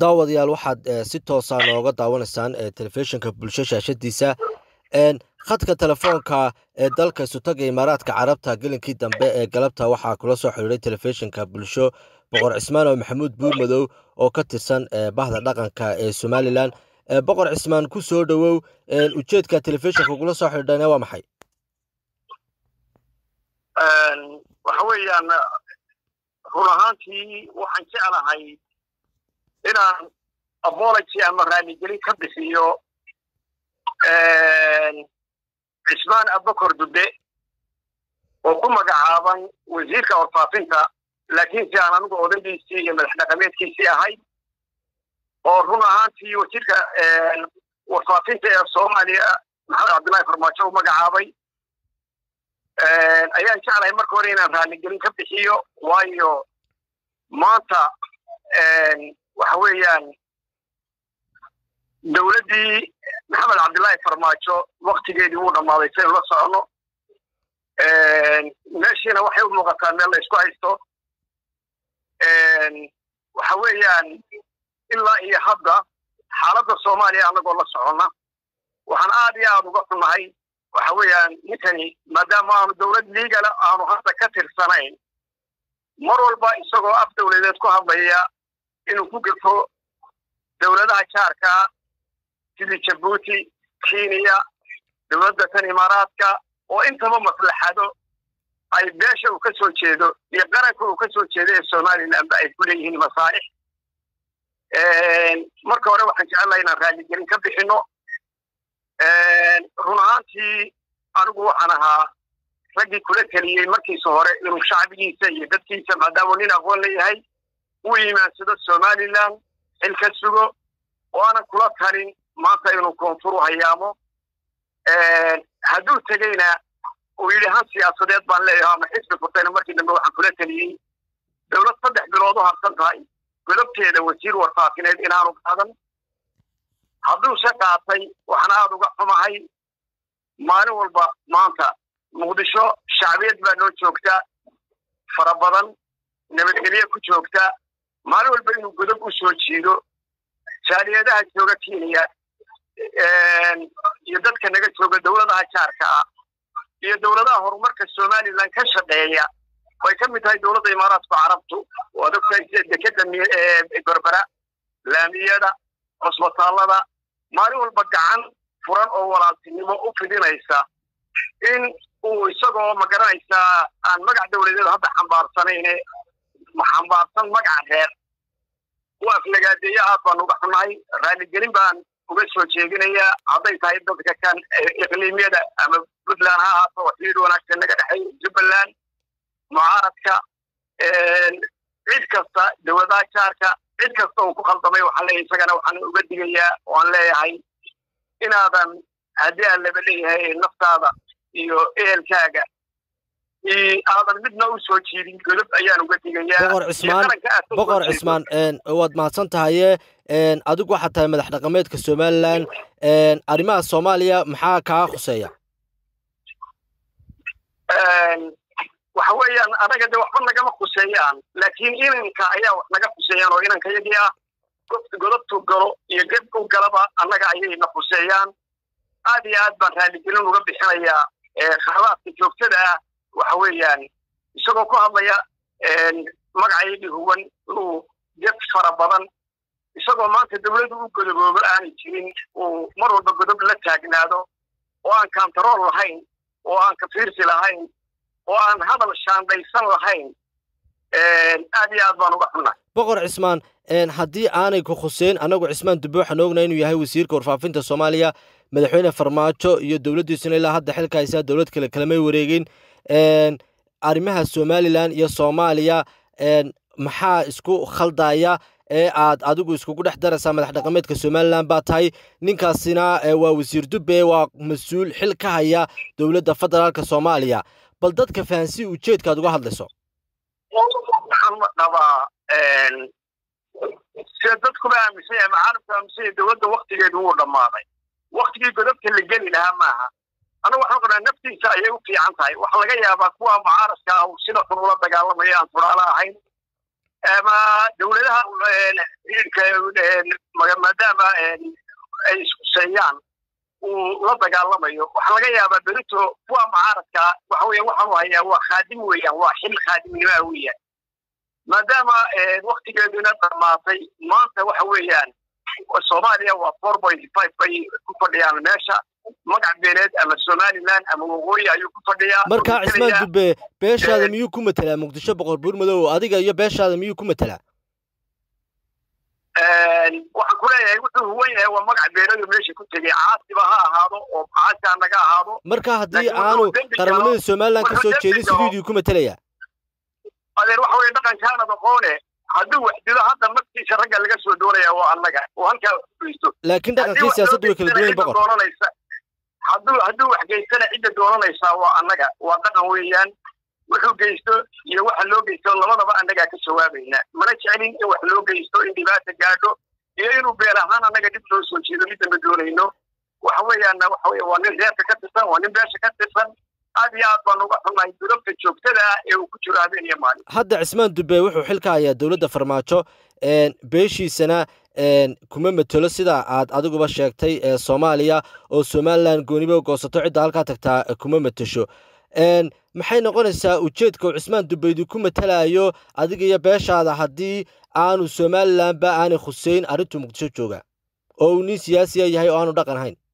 daawadayaal waxaad si toosa nooga daawanaysaan telefishinka bulsho shaashadiisa khadka telefoonka ee dalka isutaga imaaraadka carabta gelinkii dambe ee galabta waxaa kula soo xidhiiray telefishinka bulsho boqor cismaan oo maxamuud buurmadow oo ka tirsan bahda dhaqanka ee somalilan boqor cismaan ku soo dhowow ujeedka telefishinka kula soo xidhiidhana waa maxay waxa weeyaan run ahaantii waxaan jeclahay inaan apology ama raaligelin ka bixiyo cismaan abakor dube oo ku magacaaban wasiirka warfaafinta laakiin si aan anigu odaygiisii iyo madax dhaqameedkiisii ahay oo run ahaantii wasiirka warfaafinta ee soomaaliya maxamed cabdullahi farmaajo u magacaabay ayaan jeclahay marka hore inaan raaligelin ka bixiyo waayo maanta waxa weeyaan dowladdii maxamed cabdullaahi farmaajo waktigeedii wuu dhammaaday saynu la socono meeshiina waxay u muuqataa meel la isku haysto waxa weeyaan ilaa iyo hadda xaaladda soomaaliya annagoo la soconna waxaan aad iyo aad uga xunnahay waxa weeyaan ninkani maadaama aanu dowlad liigala aanu hadda ka tirsanayn mar walba isagoo af dowladeed ku hadlaya inuu ku gefo dowladaha jaarkaa sidii jabuuti kenya dowladda tan imaaraadka oo intaba maslaxado ay beesha uu ka soo jeedo iyo qaranka uu ka soo jeedo ee somalilandba ay ku leeyihiin masaalix marka hore waxaan jecelnaha inaan raaligelin ka bixino run ahaantii anigu waxaan ahaa raggii kula teliyey markiisa hore inuu shacbigiisa iyo dadkiisa maadaamuu nin aqoon leeyahay u imaansado somaliland xil ka sugo oo aanan kula talin maanta inuu koonfur u hayaamo hadduu tegeyna uu yidhi han siyaasadeed baan leeyahay ama xisbi furtayna markii dambe waxaan kula teliyey dowlad saddex bilood u harsan tahay godobteeda wasiir warfaafineed inaanu qaadan hadduuse qaatay waxaan aad uga xumahay maalin walba maanta muqdisho shacbiyad baa noo joogta fara badan nabadgelye ku joogta maalin walba inuu godob u soo jiido jaaliyadaha jooga kenya iyo dadka naga jooga dowladaha jaarka ah iyo dowladaha horumarka somaliland ka shaqeeya way ka mid tahay dowladda imaaraadka carabtu waad ogtahay dekeda berbera laamiyada cusbitaallada maalin walba gacan furan oo walaaltinimo u fidinaysa in uu isagoo magaranaysaa aan magac dowladeed hadda xambaarsanayne xambaarsan magaca reer u aflagaadeeya aad baan uga xunnahay raaligelin baan uga soo jeedinayaa hadday tahay dadka kan iqliimyada ama puntland ha ahaato xiriir wanaagsan naga dhexeeya jubbaland mucaaradka cid kasta dowladaha jaarka cid kasta uu ku khaldamay waxaan leeyahay isagana waxaan uga digayaa waan leeyahay inaadan haddii aan laba leeyahay naftaada iyo ehelkaaga aadan midna u soo jiidin godob ayaan uga digayaa boqor cismaan boqor cismaan waad mahadsan tahaye adigu waxaad tahay madax dhaqameedka somaliland arrimaha soomaaliya maxaa kaa khuseeya waxa weeyaan anaga de waxba nagama khuseeyaan laakiin inanka ayaa wax naga khuseeyaan oo inanka yagii ah godobtuu galo iyo geb u galaba annaga ayayna khuseeyaan aad iyo aad baan raaligelin uga bixinayaa khaladaadka joogtada ah waxa weeyaan isagoo ku hadlaya magacayagii huwan inuu geb fara badan isagoo maanta dowladdu u godoboobo aanay jirin uu mar walba godob la taagnaado oo aan kantarool lahayn oo aan kafiirsi lahayn oo aan hadal shaandaysan lahayn aad iyo aad baan uga xunnay boqor cismaan haddii aanay ku khuseyn annagu cismaan dube waxaan ognaa inuu yahay wasiirka warfaafinta soomaaliya madaxweyne farmaajo iyo dowladdiisuna ilaa hadda xilka haysaa dowlad kale kalamay wareegin arrimaha somalilan iyo soomaaliya maxaa isku khaldaya ee aad adigu iskugu dhex daraysaa madax dhaqameedka somalilan baa tahay ninkaasina waa wasiir dube waa mas-uul xil ka haya dowladda federaalka soomaaliya bal dadka fahansi ujeedkaad uga hadlayso waxaan qabaa sida dadkuba aaminsan yahay macaalimku aaminsan yahay dowladda waktigeedu wuu dhammaaday waktigii godobta la geli lahaa maaha anagu waxaan qabnaa naftiisa ayay u fiican tahay waxaa laga yaabaa kuwa mucaaradka ah sida xun ula dagaalamaya aan turaalo ahayn ama dowladaha xiriirka maadaama ay iskuseeyaan uu la dagaalamayo waxaa laga yaabaa berito kuwa mucaaradka waxa weya waxaanu hayaa waa khaadim weeyaan waa xil khaadimnimaa weeyaan maadaama waktigeeduna dhammaatay maanta waxa weeyaan soomaaliya waa four point five bay ku fadhiyaan meesha magac beeleed ama somaliland ama waqooyi ayuu ku fadhiyaa marka cismaan dube beeshaada miyuu ku matelaa muqdisho boqor buur madow adiga iyo beeshaada miyuu ku matelaa waxaan ku leeyahay wuxuu huwan yahay waa magac beeleedu meesha ku tegay caasiba ha ahaado oo caasi naga ahaado marka haddii aanu qaranimada somaliland ka soo jeedin siduu idinku ku matelayaa adeer waxa weye dhaqankaanad aqoone hadduu waxdido hadda naftiisa ragga laga soo doonaya waa annaga oo halkaa geysto laakiin dhaqankii siyaasaddu way kala duwan boqor hadduu hadduu wax geystana cidda doonanaysaa waa annaga waa dhaqan weeyaan wuxuu geysto iyo waxa loo geysto labadaba annagaa ka jawaabayna mana jeclin in wax loo geysto in dhibaata gaadho iyo inuu beel ahaan annaga dib loo soo jeedo midda ma doonayno waxa weeyaanna waxa weye waa nin reerka ka tirsan waa nin beesha ka tirsan aad iyo aad baan uga xunnahay durabta joogtada ee uu ku jiro habeen iyo maalin hadda cismaan dube wuxuu xilka hayaa dowladda farmaajo beeshiisana kuma matelo sida aad adiguba sheegtay ee soomaaliya oo somalilan gooniba goosato cidda halkaa tagtaa kuma matesho maxay noqonaysaa ujeedka uu cismaan dubeydi ku matelayo adiga iyo beeshaada haddii aanu somalilanba aanay khuseyn arrintuu muqdisho jooga oo uu nin siyaasiya yahay oo aanu dhaqan hayn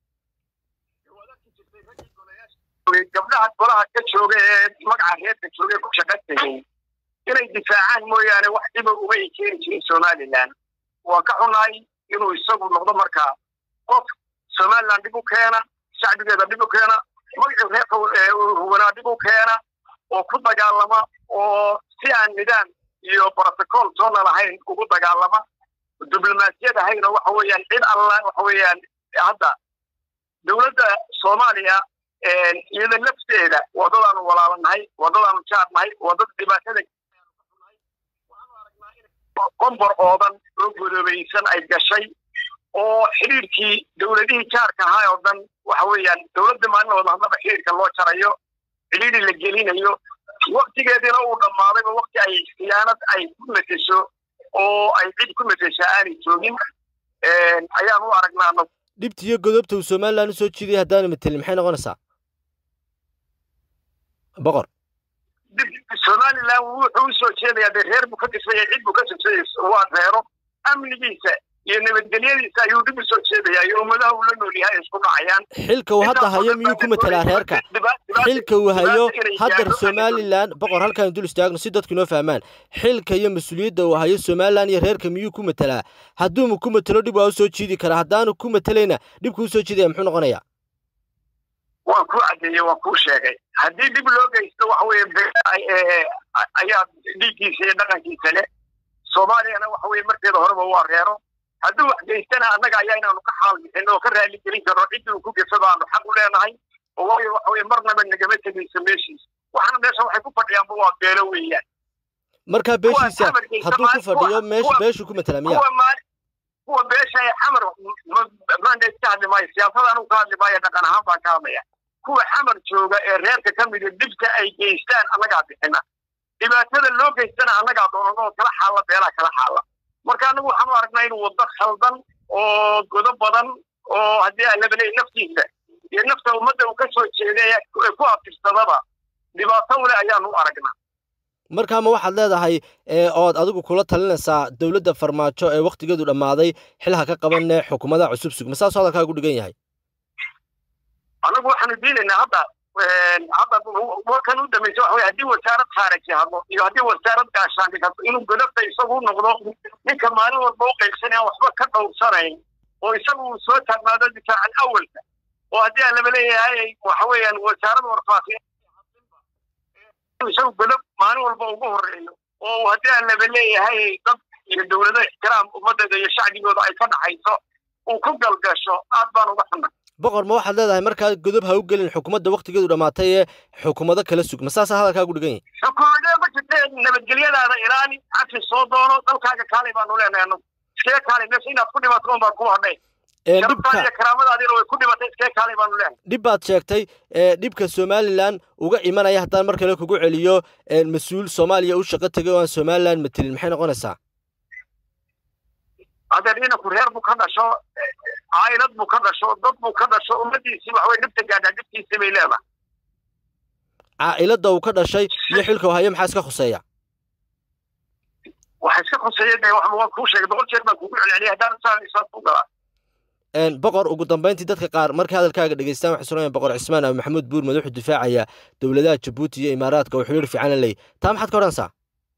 gabdhaha golaha ka jooga ee magaca reerka jooga ee ku shaqan tegay inay difaacaan mooyaane wax dhiba uma ay keeni jirin somalilan waa ka xunahay inuu isagu noqdo markaa qof somalilan dhib u keena shacbigeeda dhib u keena magacii reerka hubanaa dhib u keena oo ku dagaalama oo si aan nidaam iyo brotocool toona lahayn ugu dagaalama diblomaasiyad ahayna waxa weeyaan cid alla waxa weeyaan hadda dowladda soomaaliya iyada lafteeda waddadaanu walaalanahay waddadaanu jaarnahay waddada dhibaatada qombor oodan oo godoobaysan ay gashay oo xiriirkii dowladihii jaarka ahaa oo dhan waxa weeyaan dowladda maalinooda haddaba xiriirka loo jarayo xidhiiri la gelinayo waktigeediina uu dhammaadayba wakti ay khiyaanad ay ku matesho oo ay cid ku mateshaa aanay joogin ayaan u aragnaa anagu dhibta iyo godobta uu somalilan usoo jiiday haddaanu matelin maxay noqonaysaa boqor somalilan wuxuu usoo jeedayaa dee reer buu ka dhisaya cid buu ka sojedaya waa reero amnigiisa iyo nabadgelyadiisa ayuu dhib usoo jeedaya iyo ummadaha uu la nool yahay isku dhacayaan xilka uu hadda hayo miyuu ku matelaa reerka xilka uu hayo haddar somalilan boqor halkaan dul istaagno si dadku inoo fahmaan xilka iyo mas-uuliyadda uu hayo somalilan iyo reerka miyuu ku matelaa hadduuma ku matelo dhib waa usoo jiidi karaa haddaanu ku matelayna dhibku usoo jiidaya muxuu noqonayaa waan kuu caddeeyey waan kuu sheegay haddii dhib loo geysto waxa weeye ayaa dhiiggiisa iyo dhaqankiisa leh soomaaliyana waxa weye markeeda horeba waa reero hadduu wax geystana annaga ayaa inaanu ka xaal bixin oo ka raali gelin karno ciddii uu ku gefado aanu xaq u leenahay oo waayo waxa weye marnaba nagama tegayso meeshiisa waxaana meesha waxay ku fadhiyaanba waa beelo weeyaan markaa beeshiisa hadduu ku fadhiyo meesha beeshuu ku matala miya kuwa beesha ee xamar mandate ka hadli maayo siyaasada anugu ka hadli maayo dhaqan ahaan baan ka hadlaya kuwa xamar jooga ee reerka ka mida dhibka ay geystaan annagaa bixina dhibaatada loo geystana annagaa doonano oo kala xaalla beelaa kala xaalla marka anagu waxaan u aragnaa inuu waddo khaldan oo godo badan oo haddii aan labaley naftiisa iyo nafta ummadda uu ka soo jeeday ee ku abtirsadaba dhibaato ule ayaanu u aragnaa markaa ma waxaad leedahay ood adigu kula talinaysaa dowladda farmaajo ee wakhtigeedu dhammaaday xilha ka qabanee xukuumadaha cusub sug ma saasoo hadalkaagu dhigan yahay anagu waxaanu diidaynaa hadda hadda warkan u dambaysa waxa wey haddii wasaarad khaaraji hadlo iyo haddii wasaarad gaashaandhig hadlo inuu godobta isagu noqdo ninka maalin walba u qaybsan aan waxba ka dhowrsanayn oo isagu uu soo taagnaado difaacan awalka oo haddii aan laba leeyahay waxa weeyaan wasaarada warfaafiya isagu godob maalin walba ugu horeeyo oo haddii aan laba leeyahay dad iyo dowlado ixtiraam ummaddeeda iyo shacbigooda ay ka dhaxayso uu ku galgasho aad baan uga xunay boqor ma waxaad leedahay markaa godob ha u gelin xukuumadda waktigeedu dhammaatay ee xukuumado kala sug ma saasaa hadalkaagu dhigan yahay xukuumadee ma jirtee nabadgelyadaada ilaali cafi soo doono dalkaaga kaalay baanu leenahay anagu iskaga kaalay meesha inaad ku dhimato un baan ku hadhay sharaftaada iyo karaamadaadiina way ku dhimatay iskee kaalay baanu leenahay dhib baad sheegtay dhibka somalilan uga imanaya haddaan mar kale kugu celiyo mas-uul soomaaliya u shaqo tegay oo aan somalilan matelin maxay noqonaysaa adeer inanku reer buu ka dhasho caa'ilad buu ka dhasho dad buu ka dhasho ummadiisii wax way dhibta gaadhaa dhibtiisii bay leedahay caa'ilada uu ka dhashay iyo xilka hayo maxaa iska khuseeya waxa iska khuseeya de waan kuu sheegay boqol jeer baan kugu celceliyay haddaan isaan isaas ku galaa boqor ugu dambeyntii dadka qaar markay hadalkaaga dhegeystaan waxay sunayan boqor cismaan abi maxamuud buurmad wuxuu difaacaya dowladaha jabuuti iyo imaaraadka oo xiriir fiican la leeyay taa maxaad ka odhanaysaa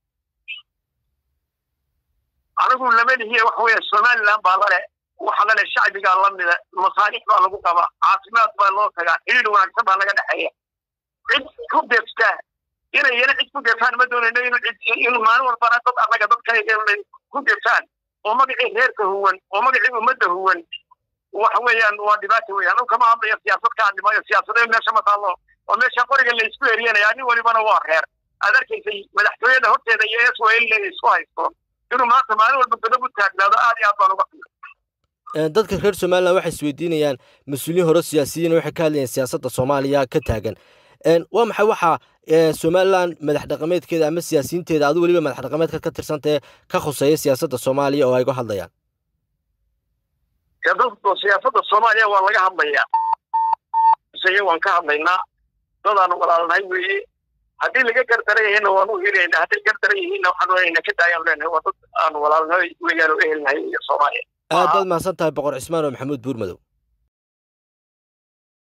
anigu lama lihiye waxa weeye somaliland baa lale waxa lale shacbigaa lamida masaalix baa lagu qabaa caafimaad baa loo tagaa xiriir wanaagsan baa laga dhexeeya cid ku deeftaa inay yana cid ku deeftaan ma doonayno inu cid inu maalin walbana dad annaga dadkayga ku deeftaan oo magacii reerka huwan oo magacii ummadda huwan waxa weeyaan waa dhibaata weeyaan anu kama hadlayo siyaasad ka hadli maayo siyaasadee meesha ma taallo oo meesha qoriga la isku eryanaya nin walibana waa reer aad arkaysay madaxtooyada horteeda iyo s l la isku haysto inuu maanta maalin walba godob u taagnaado aad iyo aad baan uga dadka reer somalilan waxay isweydiinayaan mas-uuliyiin hore siyaasiyiin waxay ka hadlayaan siyaasadda soomaaliya ka taagan waa maxay waxaa somalilan madax dhaqameedkeeda ama siyaasiyiinteeda adu weliba madax dhaqameedka ka tirsantae ka khuseeya siyaasadda soomaaliya oo ay ga hadlayaan siyaasada soomaaliya waa laga hadlayaa waan ka hadlaynaa dadaan walaalnahay weeye haddii laga gardaran yahayna waanu helaynaa hadday gardaran yihiinna waxaan oranayna ka daayaan leenahay waa dad aan walaalnahay weeyaan oo ehelnahay iyo soomaaliya aad baad mahadsan tahay boqor cismaan oo maxamuud buurmadow